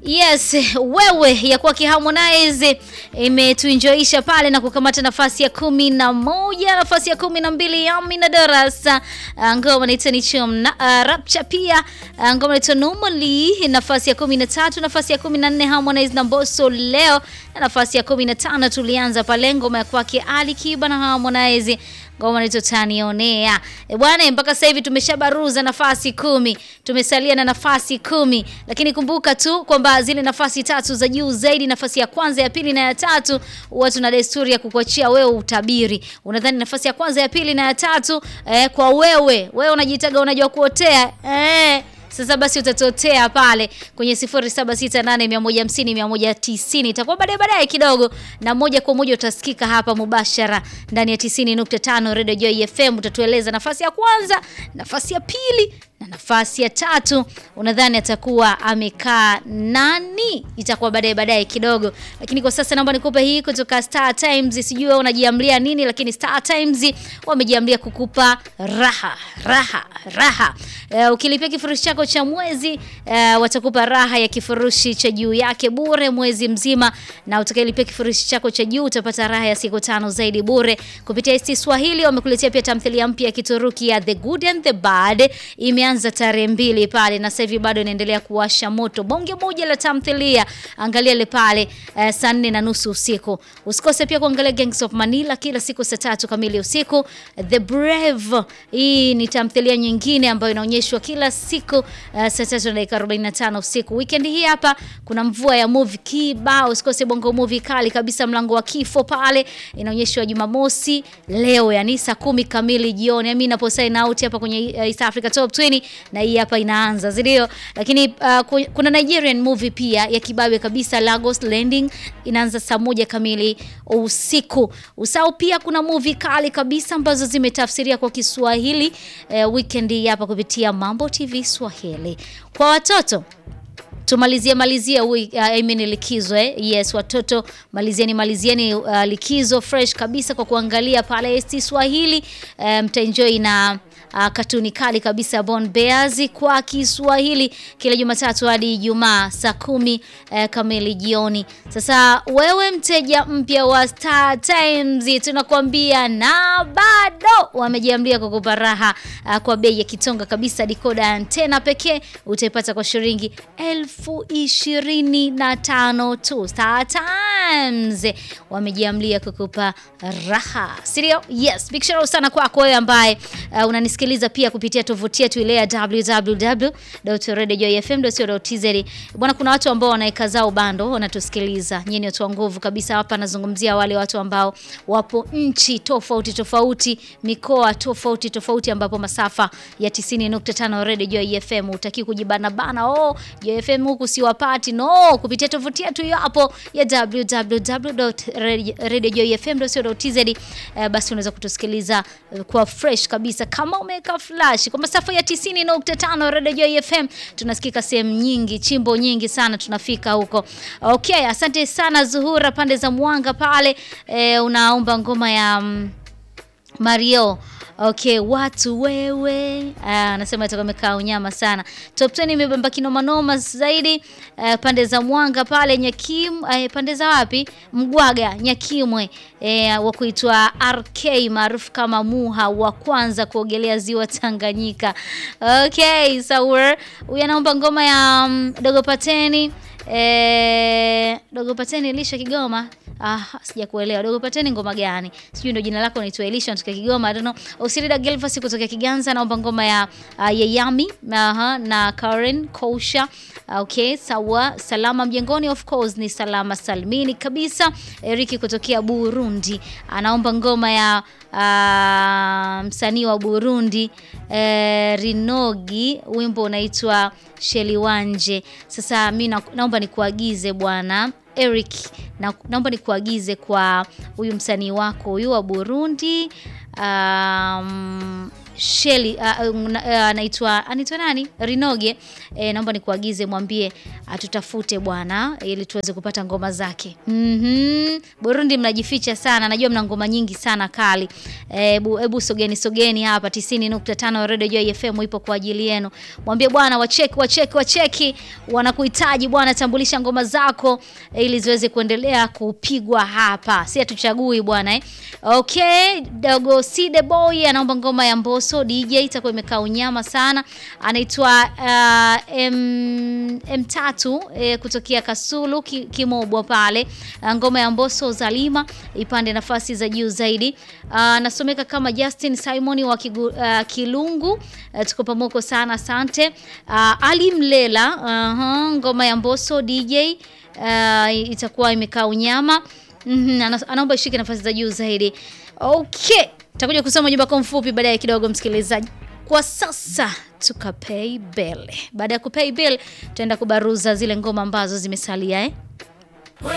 Yes, wewe ya kwake Harmonize imetuenjoisha pale na kukamata nafasi ya kumi na moja, nafasi ya kumi na mbili ya Amina Darasa, ngoma inaitwa ni Chum na uh, Rapcha pia uh, ngoma inaitwa Normally, nafasi ya kumi na tatu, nafasi ya kumi na nne Harmonize na Mbosso leo, na nafasi ya kumi na tano tulianza pale ngoma ya kwake Ali Kiba na Harmonize ngoma inaitwa Tanionea. E bwana, mpaka sasa hivi tumeshabaruza nafasi kumi, tumesalia na nafasi kumi, lakini kumbuka tu kwamba zile nafasi tatu za juu zaidi, nafasi ya kwanza, ya pili na ya tatu, huwa tuna desturi ya kukuachia wewe utabiri. Unadhani nafasi ya kwanza, ya pili na ya tatu eh, kwa wewe wewe unajitaga unajua kuotea eh sasa basi utatotea pale kwenye 0768150190 itakuwa baadaye baadaye kidogo, na moja kwa moja utasikika hapa mubashara ndani ya 90.5 Radio Joy FM. Utatueleza nafasi ya kwanza, nafasi ya pili na nafasi ya tatu. Unadhani atakuwa amekaa nani? Itakuwa baadaye baadaye kidogo, lakini kwa sasa naomba nikupe hii kutoka Star Times. Sijui wewe unajiamlia nini, lakini Star Times wamejiamlia kukupa raha raha raha. Uh, ukilipia kifurushi chako cha mwezi uh, watakupa raha ya kifurushi cha juu yake bure mwezi mzima, na utakayelipia kifurushi chako cha juu utapata raha ya siku tano zaidi bure. Kupitia ST Swahili wamekuletea pia tamthilia mpya ya Kituruki ya The Good and the Bad, imeanza tarehe mbili pale na sasa hivi bado inaendelea kuwasha moto. Bonge moja la tamthilia, angalia ile pale uh, saa nne na nusu usiku. Usikose pia kuangalia Gangs of Manila kila siku saa tatu kamili usiku. The Brave, hii ni tamthilia nyingine ambayo inaonyeshwa kila siku uh, saa tatu na dakika 45 usiku. Weekend hii hapa kuna mvua ya movie kibao, usikose bongo movie kali kabisa, mlango wa kifo pale inaonyeshwa Jumamosi leo, yani saa kumi kamili jioni. Mimi napo sign out hapa kwenye East Africa Top 20 na hii hapa inaanza, si ndio? Lakini uh, kuna Nigerian movie pia ya kibabe kabisa, Lagos Landing inaanza saa moja kamili usiku. Usao pia kuna movie kali kabisa ambazo zimetafsiria kwa Kiswahili uh, weekend hii hapa kupitia Mambo TV Swahili. Kwa watoto tumalizie malizie uh, I mean likizo eh? Yes, watoto malizieni malizieni uh, likizo fresh kabisa kwa kuangalia pale ST Swahili mtaenjoy um, na uh, katuni kali kabisa Born Bears kwa Kiswahili kila Jumatatu hadi Ijumaa saa kumi uh, kamili jioni. Sasa wewe mteja mpya wa Star Times, tunakwambia na bado wamejiamlia kukupa raha uh, kwa bei ya kitonga kabisa. Dikoda antena pekee utaipata kwa shilingi elfu ishirini na tano tu. Star Times wamejiamlia kukupa raha, sirio? Yes, big shout sana kwako wewe ambaye uh, unanisikiliza pia kupitia tovuti yetu ile ya www.radiojoyfm.co.tz. Bwana, kuna watu ambao wanaweka zao bando wanatusikiliza. Nyinyi ni watu wa nguvu kabisa hapa, nazungumzia wale watu ambao wapo nchi tofauti tofauti, mikoa tofauti tofauti, ambapo masafa ya 90.5 Radio Joy FM utaki kujibana bana, oh Joy FM huku siwapati, no, kupitia tovuti yetu hiyo hapo ya www.radiojoyfm.co.tz. Uh, basi unaweza kutusikiliza uh, kwa fresh kabisa kama umeweka flash kwa masafa ya 90.5 Radio Joy FM. Tunasikika sehemu nyingi, chimbo nyingi sana, tunafika huko. Okay, asante sana Zuhura pande za Mwanga pale. Eh, unaomba ngoma ya um, Mario Okay, watu wewe anasema itakuwa imekaa unyama sana. Top 10 imebamba kinoma noma zaidi uh, pande za Mwanga pale Nyakim uh, pande za wapi? Mgwaga Nyakimwe uh, wa kuitwa RK maarufu kama Muha wa kwanza kuogelea ziwa Tanganyika. Okay, sawa. Huyu anaomba ngoma ya um, Dogo Pateni eh, Dogo Pateni Elisha Kigoma. Ah, sija kuelewa. Dogo Pateni ngoma gani? Sijui ndio jina lako unaitwa Elisha kutoka Kigoma. I don't know. Osirida Gelvas kutoka Kiganza naomba ngoma ya uh, Yayami aha, na Karen Kousha. Okay, sawa. Salama mjengoni of course ni salama salmini kabisa. Eriki kutokea Burundi anaomba ngoma ya uh, msanii wa Burundi eh, Rinogi, wimbo unaitwa Sheliwanje. Sasa mi naomba nikuagize bwana Eric na, naomba nikuagize kwa huyu msanii wako huyu wa Burundi um, Sheli uh, uh, anaitwa anaitwa nani Rinoge eh, naomba nikuagize mwambie atutafute bwana ili tuweze kupata ngoma zake. Mhm. Burundi mnajificha sana, najua mna ngoma nyingi sana kali. Hebu hebu sogeni sogeni hapa 90.5 Radio Joy FM ipo kwa ajili yenu. Mwambie bwana wacheki wacheki wacheki wanakuhitaji bwana, tambulisha ngoma zako eh, ili ziweze kuendelea kupigwa hapa. Si hatuchagui bwana eh. Okay, Dogo C the boy anaomba ngoma ya Mbosso DJ itakuwa imekaa unyama sana. Anaitwa uh, M, M3 eh, kutokea Kasulu ki, Kimobwa pale. Uh, ngoma ya Mbosso Zalima ipande nafasi za juu zaidi. Anasomeka kama Justin Simon wa Kigu, uh, Kilungu. Uh, tuko pamoko sana asante. Uh, Ali Mlela uh, ngoma ya Mbosso DJ uh, itakuwa imekaa unyama. Mhm, ana- anaomba ishike nafasi za juu zaidi. Okay, takuja kusoma ujumbe wako mfupi baadaye kidogo, msikilizaji. Kwa sasa tukapay bill. Baada ya kupay bill, tutaenda kubaruza zile ngoma ambazo zimesalia eh.